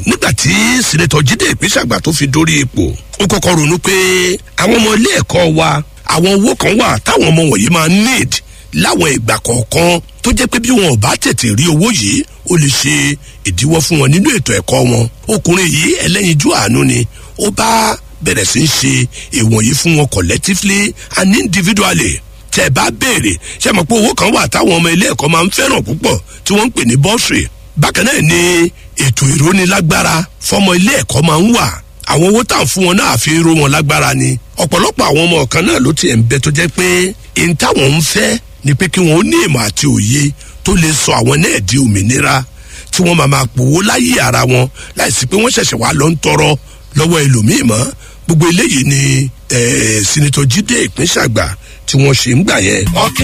nígbà tí sinetọ jíde ìpínṣàgbà tó fi dórí ipò ó kọ́kọ́ ronú pé àwọn ọmọ ilé ẹ̀kọ́ wa àwọn owó kan wà táwọn ọmọ wọ̀nyí máa need láwọn ìgbà kọ̀ọ̀kan tó jẹ́ pé bí wọn ò bá tètè rí owó yìí ó lè ṣe ìdíwọ́ fún wọn nínú ètò ẹ̀kọ́ wọn ọkùnrin yìí ẹlẹ́yinjú àánú ni ó bá bẹ̀rẹ̀ sí í ṣe ìwọ̀nyí fún wọn collectively and individually tẹ bá béèrè ṣe mọ̀ pé owó kan wà táwọn ọmọ ilé ẹ̀kọ́ máa ń fẹ́ràn púpọ̀ tí wọ́n ń pè ní bọ́ọ̀sì bákan náà ni ètò ìrónilágbára fọmọ ilé ẹ̀kọ́ máa ń wà àwọn owó tá à ń fún wọn náà fi ró wọn lágbára ni ọ̀pọ̀lọpọ̀ àwọn ọmọ kan náà ló tiẹ̀ ń bẹ tó jẹ́ pé n táwọn ń fẹ́ ni pé kí wọ́n ó ní ìmọ̀ àti òye tó lè sọ àwọn náà di òmìnira tí wọ́n máa máa pòwó láyé ara wọn láìsí pé wọ́n ṣẹ̀ṣẹ̀ wá lọ ń tọrọ lọ́wọ́ ẹlòmíì mọ́ gbogbo eléyìí ni sinitọ jíde ìpínṣàgbà tí wọ́n ṣe ń gbà yẹn.